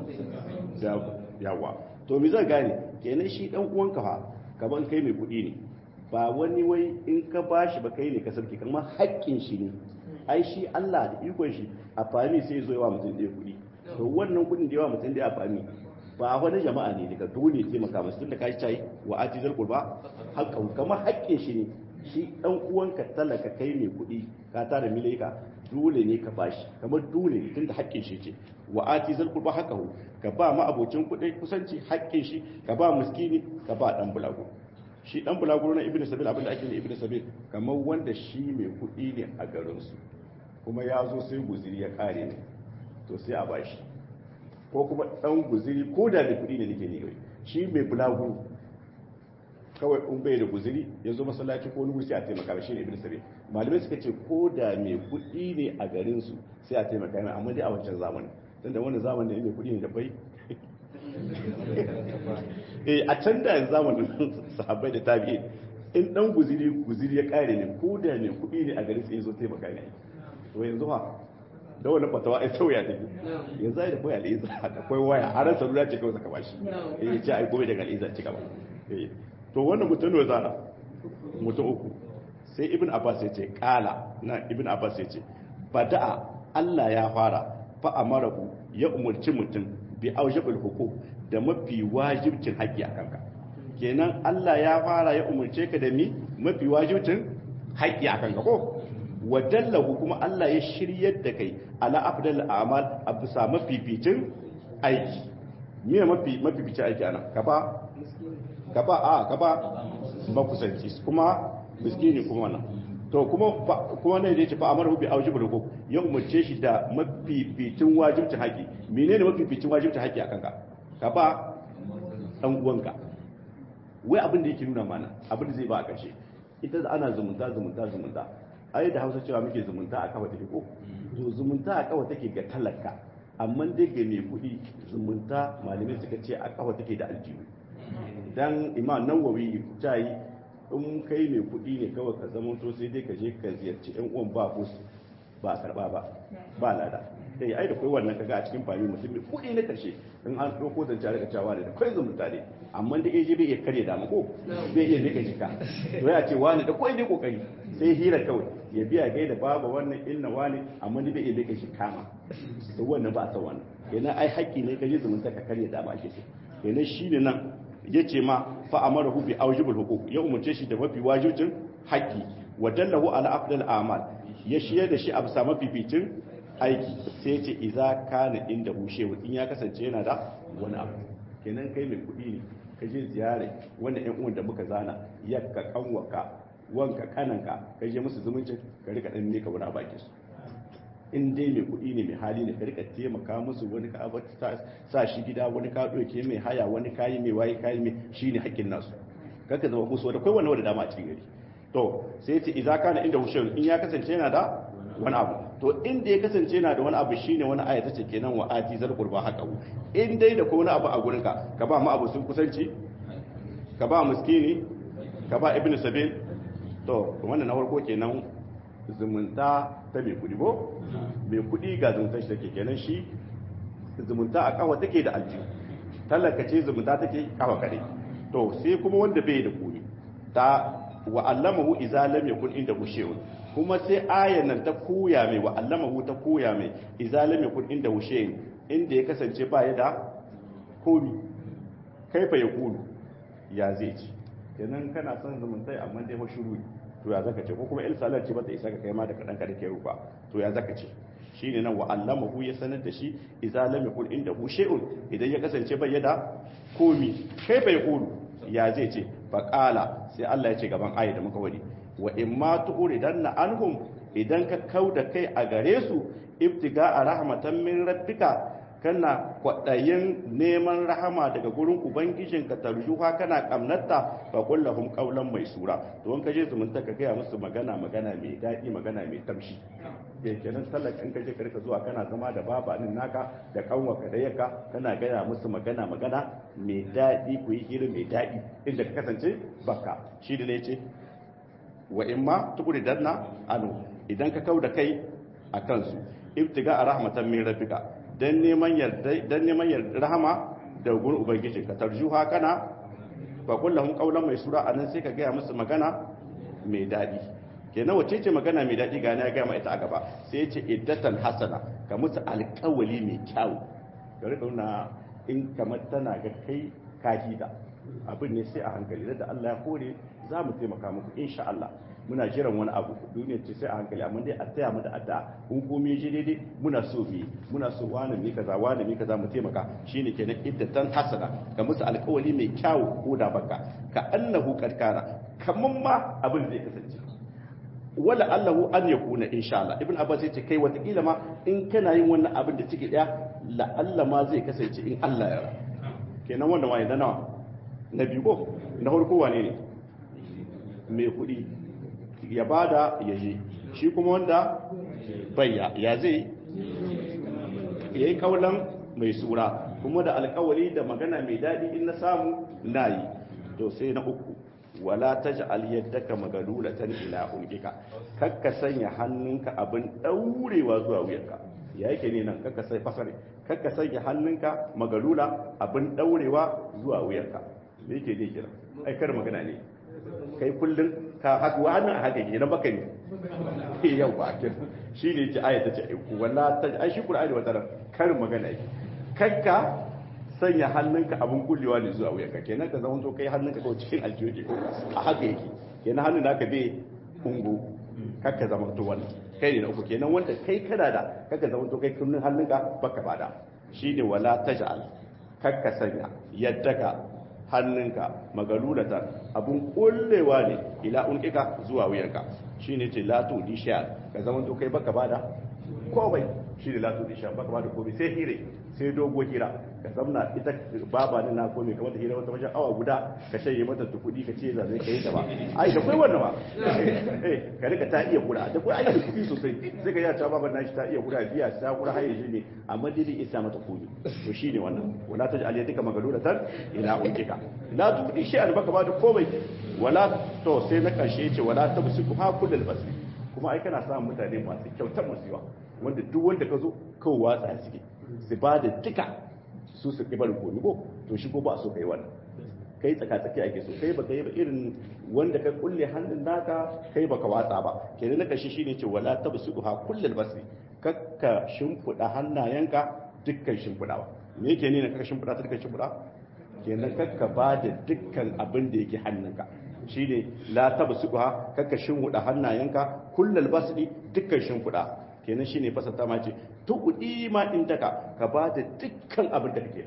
da yawa to mi zai gane kenan shi dan uwanka fa kaman kai mai kuɗi ne ba wani wai in ka bashi ba kai ne ka sarki kamar haƙƙin shi ne ai shi Allah da ikon shi a fami sai zo yawa mutum ɗaya kuɗi to wannan kuɗin da yawa mutum ɗaya a fami ba wani jama'a ne daga dole taimaka masu tun da ka shi wa atizar qurba haƙƙan kamar haƙƙin shi ne shi dan uwanka talaka kai mai kuɗi ka tara milaika dole ne ka bashi kamar dole ne tunda haƙƙin shi ce wa ati zal qurba haqqahu ka ba ma abocin kuɗi kusanci haƙƙin shi ka ba miskini ka ba dan bulago shi dan bulago na ibnu sabil abinda ake ne ibnu sabil kamar wanda shi mai kuɗi ne a garin su kuma ya zo sai guziri ya kare ne to sai a bashi ko kuma dan guziri ko da mai kuɗi ne nake ne shi mai bulago kawai in bai da guziri ya zo masallaci ko wani sai a taimaka shi ne ibn sabi malamai suka ce ko da mai kuɗi ne a garin su sai a taimaka mai amma dai a wancan zamanin dan da wannan zamanin mai kuɗi ne da bai eh a can da zamanin sahabbai da tabi'in in dan guziri guziri ya kare ne ko da mai kuɗi ne a garin sai ya zo taimaka ne to yanzu ha da wannan fatawa ai sauya take yanzu ai da koyi al'iza akwai waya har salula ce kawai saka bashi eh ya ce ai gobe daga al'iza ci gaba eh to wannan mutum ne zara mutum uku sai ibn abbas ya ce kala na ibn abbas ya ce bada'a Allah ya fara fa amarahu ya umurci mutum bi aujabul huquq da mafi wajibcin haƙƙi a kanka kenan Allah ya fara ya umurce ka da mi mafi wajibcin haƙƙi a kanka ko wadallahu kuma Allah ya shiryar da kai ala afdal a'mal a bisa mafificin aiki me mafi mafificin aiki ana ka ba ka ba a ka ba makusanci kuma miskini kuma wannan to kuma kuma ne da ce fa amaru bi aujibul huquq ya umarce shi da mafificin wajibcin haƙi menene mafificin wajibcin haƙi akan ka ka ba dan uwanka wai abin da yake nuna mana abin da zai ba a ƙarshe ita da ana zumunta zumunta zumunta ai da Hausa cewa muke zumunta a kafa take ko to zumunta a kafa take ga talaka amma dai ga mai kuɗi zumunta malamai suka ce a kafa take da aljihu dan imam nawawi ta yi in kai mai kuɗi ne kawai ka zama to sai dai ka je ka ziyarci yan uwan ba ko ba a karba ba ba lada kai ai da kai wannan kaga a cikin fami mutum mai kuɗi na karshe in an ɗauko zance daga cewa da kai zumunta ne amma da yaje bai iya karya da ko bai iya nika jika to ya ce wani da kai ne kokari sai hira kawai ya biya gai da baba wannan inna wani amma da bai iya nika shi kama to wannan ba a san wannan kenan ai haƙƙi ne ka je zumunta ka karya da ma ake so kenan shine nan ya ce ma fa'amarahu bi aujibul huquq ya umarce shi da mafi wajibcin haƙƙi wa dallahu ala afdal a'mal ya shiyar da shi a bisa mafificin aiki sai ya ce idza kana inda hushewa in ya kasance yana da wani abu kenan kai mai kuɗi ne ka je ziyare wannan ƴan uwan da muka zana yakka kanwaka wanka kananka ka je musu zumuncin ka rika dan ne ka wani baki su in dai mai kuɗi ne mai hali ne ka rika taimaka musu wani ka sa shi gida wani ka ɗauke mai haya wani kayi mai waye kayi mai shi ne haƙƙin nasu kaka zama musu wanda kai wani wanda dama a cikin gari to sai ce idza kana inda hushayun in ya kasance yana da wani abu to inda ya kasance yana da wani abu shine wani aya tace kenan wa ati zal qurba haqahu in dai da ko wani abu a gurin ka ka ba ma abu sun kusanci ka ba miskini ka ba ibnu sabil to wannan na farko kenan zumunta ta mai kudi ko mai kudi ga zumunta shi take kenan shi zumunta a kawa take da aljihu talaka ce zumunta take kawa kare to sai kuma wanda bai da kudi ta wa allamahu idza lam yakun inda shay'un kuma sai ayan nan ta koya mai wa allamahu ta koya mai idza lam yakun inda shay'un inda ya kasance ba ya da komi kaifa ya kulu ya zai ci kenan kana son zumuntai amma dai fa shiru to ya zaka ce ko kuma il salat ce ba ta isa ka kai ma da kadan ka dake rufa to ya zaka ce shine nan wa allamahu ya sanar da shi idza lam yakun inda shay'un idan ya kasance bai da komi kaifa ya kulu ya zai ce faƙala sai Allah ya ce gaban ayi da muka wadi wa in ma tu'ridanna anhum idan ka kauda kai a gare su ibtiga a rahmatan min rabbika kana kwaɗayin neman rahama daga gurin ubangijinka tarjuha kana kamnatta fa kullahum qawlan mai sura to in kaje zumunta ka gaya musu magana magana mai daɗi magana mai tamshi ke kenan talaka in kaje ka rika zuwa kana zama da babanin naka da kanwaka da yaka kana gaya musu magana magana mai daɗi ku yi irin mai daɗi inda ka kasance baka shi da ne ce wa in ma tukuri danna anu idan ka kau da kai a kansu ibtiga a rahmatan min rabbika dan neman yarda dan neman yarda rahama da gurin ubangiji ka tarjuha kana fa kullahum qawlan mai sura anan sai ka gaya musu magana mai daɗi kenan wace ce magana mai daɗi ga na gama ita a gaba sai ya ce iddatan hasana ka musu alƙawali mai kyau ka rika nuna in kamar tana ga kai kahida abin ne sai a hankali da Allah ya kore za mu taimaka muku insha Allah muna jiran wani abu duniya ce sai a hankali amma dai a taya mu da addu'a kun komai je daidai muna so bi muna so wani ne kaza wani ne kaza mu taimaka shine kenan iddatan hasana ka musu alƙawali mai kyau ko da baka ka annahu karkara kaman ma abin zai kasance wala allahu an ya kuna insha Allah ibn abbas yace kai watakila ma in kana yin wannan abin da ciki daya la Allah ma zai kasance in Allah ya kenan wanda ma idan nawa na biyu ko na farko wane ne mai kudi ya bada ya je shi kuma wanda bayya ya zai yayi kaulan mai sura kuma da alkawari da magana mai dadi in na samu nayi to sai na uku wala taj'al yaddaka magalulatan ila ulqika kakka sanya hannunka abin daurewa zuwa wuyanka ya yake ne nan kakka sai fasare kakka sanya hannunka magalula abin daurewa zuwa wuyanka me yake ne kira ai kar magana ne kai kullun ka haka wannan haka ke na baka ne yau ba kin shine ce ayata ce wala taj'al shi qur'ani wata kar magana yake kakka sanya hannunka abin kullewa ne zuwa wuyanka kenan ka zama to kai hannunka kawai cikin aljiyoyi ko a haka yake kenan hannun naka bai ungo kakka zama to wannan kai ne na uku kenan wanda kai kana da kakka zama to kai kullun hannunka baka bada shine wala taj'al kakka sanya yaddaka hannunka magalulatan abun kullewa ne ila unkika zuwa wuyanka shine ce la tu disha ka zama to kai baka bada komai shi ne la tu disha baka bada komai sai hire sai dogo hira ka zamna ita baba ne na komai kamar da hira wata wajen awa guda ka shanye mata ta kudi ka ce za zai kai ta ba ai da kai wannan ba eh ka rika ta iya kura da kai ai kudi sosai sai ka ya ta baba na shi ta iya kura biya ta kura haye shi ne amma dai zai isa mata kudi to shine wannan wala ta ja'al yadika magalulatan ila unkika la tudi shi an baka ba da komai wala to sai na karshe yace wala tabsiku ha kullal basri kuma ai kana samun mutane masu kyautar musiwa wanda duk wanda ka zo kawai watsa suke su ba da duka su su ƙi barin komi ko to shi ko ba so kai wannan kai tsaka tsaki ake so kai baka yi ba irin wanda ka kulle hannun naka kai baka watsa ba kenan na kashi shine ce wala tabsuha kullal basri kakka shimfida hannayenka dukkan shimfidawa me yake ne na kakka shimfida ta dukkan shimfida kenan kakka ba da dukkan abin da yake hannunka shine la tabsuha kakka shimfida hannayenka kullal basri dukkan shimfida kenan shine fasata ma ce tuqdi ma indaka ka ba da dukkan abin da kake da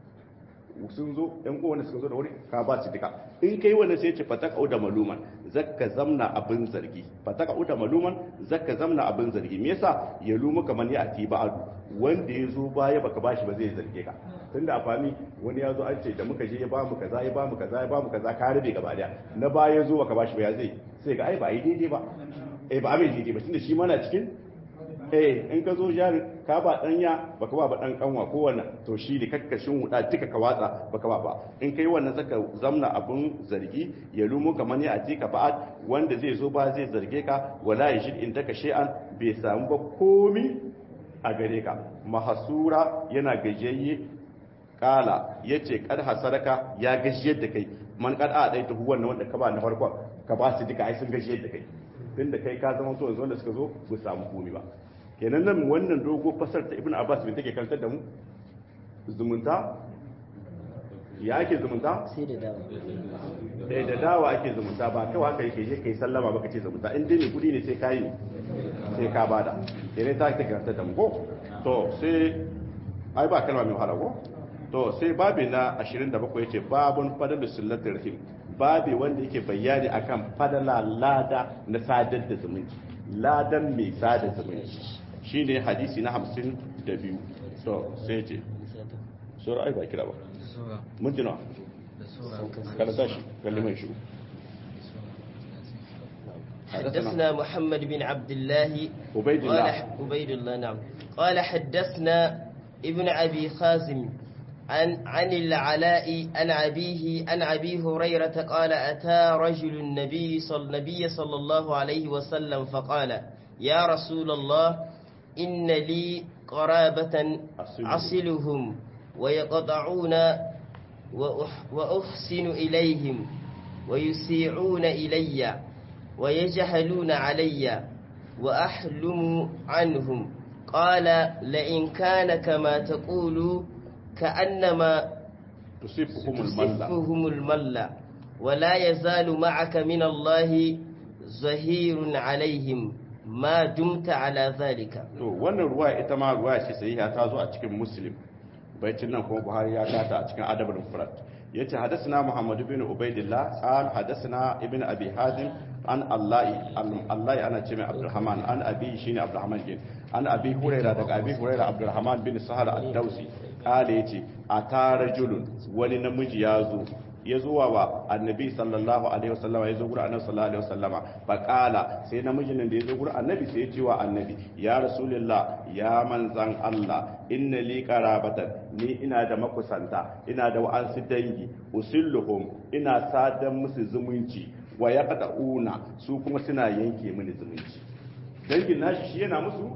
sun zo ɗan kowane suka zo da wuri ka ba su duka in kai wannan sai ce fataka da maluman zakka zamna abin zargi fataka da maluman zakka zamna abin zargi me yasa ya lumu kaman ya ati ba'adu wanda ya zo baya baka bashi ba zai zarge ka tunda a fami wani ya zo an ce da muka je ya ba mu kaza ya ba mu kaza ya ba mu kaza ka rabe gaba daya na baya ya zo baka bashi ba ya zai sai ga ai ba yi daidai ba eh ba abin daidai ba tunda shi mana cikin eh in ka zo jari ka ba danya baka ba ba dan kanwa ko wannan to shi ne kakkashin wuda duka ka watsa baka ba ba in kai wannan zaka zamna abun zargi ya lumo kamar ya ati ka ba'ad wanda zai zo ba zai zarge ka wala yashid in taka shay'an bai samu ba komi a gare ka mahasura yana gajiyayye kala yace kad hasaraka ya gajiyar da kai man kad a dai tuhu wannan wanda ka ba na farkon ka ba su duka ai sun gajiyar da kai tunda kai ka zama to yanzu wanda suka zo ba samu komi ba kenan nan wannan dogo fasar ta ibn abbas bin take kantar da mu zumunta ya ake zumunta sai da dawa da da dawa ake zumunta ba kawai haka yake je kai sallama baka ce zumunta in dai ne kudi ne sai kai ne sai ka bada kenan ta take kantar da mu ko to sai ai ba kalma mai wahala ko to sai babi na 27 yace babun fadalu sillatir rahim babi wanda yake bayani akan fadala lada na sadar da zumunci ladan mai sada zumunci shine hadisi na 52 to sai ce sura ai ba kira ba mun jina kada tashi kalli mai shi حدثنا محمد بن عبد الله عبيد الله. قال عبيد الله نعم قال حدثنا ابن أبي خازم عن عن العلاء عن أبيه عن أبي هريرة قال أتى رجل النبي صلى النبي صلى الله عليه وسلم فقال يا رسول الله إن لي قرابة أصلهم. أصلهم ويقطعون وأح- وأحسن إليهم ويسيعون إلي ويجهلون علي وأحلم عنهم قال لئن كان كما تقول كأنما tusifhum al-malla تصفهم الملة ولا يزال معك من الله ظهير عليهم ما دمت على ذلك to wannan ruwa ita ma ruwa ce sahiha ta zo a cikin muslim baitin nan kuma buhari ya kata a cikin adabul mufrad yace hadathana muhammad ibn ubaidillah qal hadathana ibn abi hazim an allahi allahi ana ce mai abdurrahman an abi shine abdurrahman bin an abi huraira daga abi huraira abdurrahman bin sahal ad-dausi qala yace atarajulun wani namiji ya zo ya zuwa wa annabi sallallahu alaihi wasallama ya zo gurin annabi sallallahu alaihi wasallama fa qala sai namijin nan da ya zo gurin annabi sai ya ce wa annabi ya rasulullah ya manzan Allah inna li qarabatan ni ina da makusanta ina da wa'ansu dangi usilluhum ina sadan musu zumunci wa yaqta'una su kuma suna yanke mini zumunci dangin nashi shi yana musu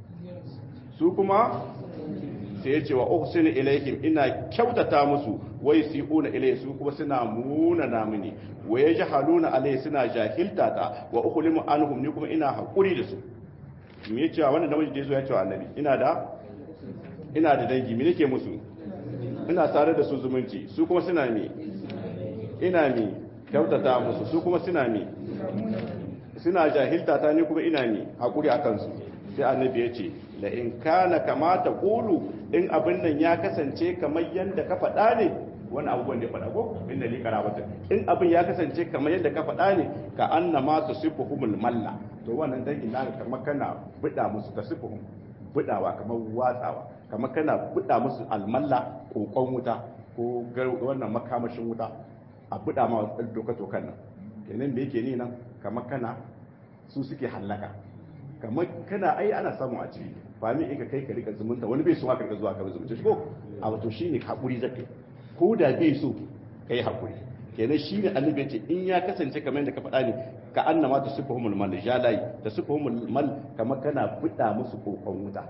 su kuma sai ya ce wa uhsinu ilaihim ina kyautata musu wai si'una ilai su kuma suna muna namini wa yajhaluna alai suna jahilta ta wa ukhlimu anhum ni kuma ina hakuri da su me yace wannan namiji da yazo ya ce wa annabi ina da ina da dangi me nake musu ina tare da su zumunci su kuma suna me ina me kyautata musu su kuma suna me suna jahilta ta ni kuma ina me hakuri akan su sai annabi ya ce la in kana kama ta kulu in abin nan ya kasance kamar yadda ka faɗa ne wani abubuwan da ya faɗa ko inda li karabata in abin ya kasance kamar yadda ka faɗa ne ka anna ma tusifuhumul malla to wannan dan ina kamar kana bida musu tasifuhum bidawa kamar watsawa kamar kana bida musu almalla kokon wuta ko wannan makamashin wuta a bida ma doka tokan nan kenan me yake ni nan kamar kana su suke hallaka kamar kana ai ana samu a ciki ba mi in ka kai ka rika zumunta wani bai so ka rika zuwa ka zumunta shi ko a wato shine hakuri zaka ko da bai so kai hakuri kenan shine annabi yace in ya kasance kamar yadda ka faɗa ne ka annama ta sifuhumul mal jalai ta sifuhumul mal kamar kana buɗa musu kokon wuta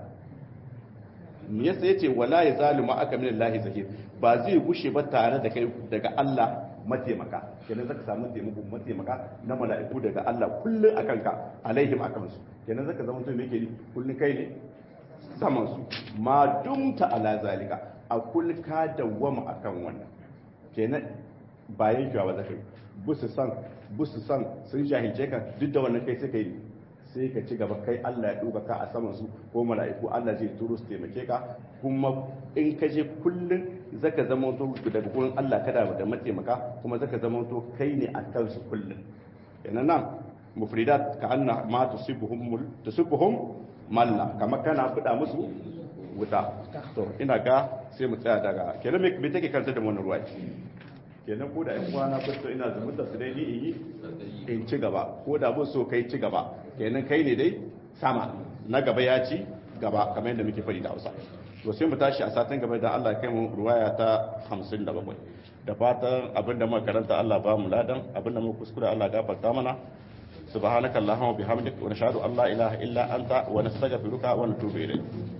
me yasa yace wala ya zalima aka min Allah zahir ba zai gushe ba tare da kai daga Allah mataimaka kenan zaka samu taimako mataimaka na mala'iku daga Allah kullun akan ka alaihim akan su kenan zaka zama mutum yake kullun kai ne saman su ma dumta ala zalika a kull ka dawwama akan wannan kenan bayan jawa zaka yi busu san busu san sun jahilce ka duk da wannan kai sai kai sai ka ci gaba kai Allah ya duka ka a saman su ko mala'iku Allah zai turo su taimake ka kuma in ka je kullun zaka zama to daga gurin Allah kada da mataimaka kuma zaka zama to kai ne a kansu kullun kenan nan mufridat ka anna ma tusibuhum tusibuhum malla kama kana fida musu wuta to ina ga sai mu tsaya daga kenan me take kanta da wannan ruwa kenan ko da ƴan kwana ko ina zumunta su dai ni in yi in ci gaba ko da bin so kai ci gaba kenan kai ne dai sama na gaba ya ci gaba kamar yadda muke faɗi da Hausa to sai mu tashi a satin gaba da Allah kai mu ruwaya ta 57 da fatan abinda muka karanta Allah ba mu ladan abinda muka kuskure Allah gafarta mana subhanakallahumma bihamdika wa nashhadu an la ilaha illa anta wa nastaghfiruka wa natubu ilayk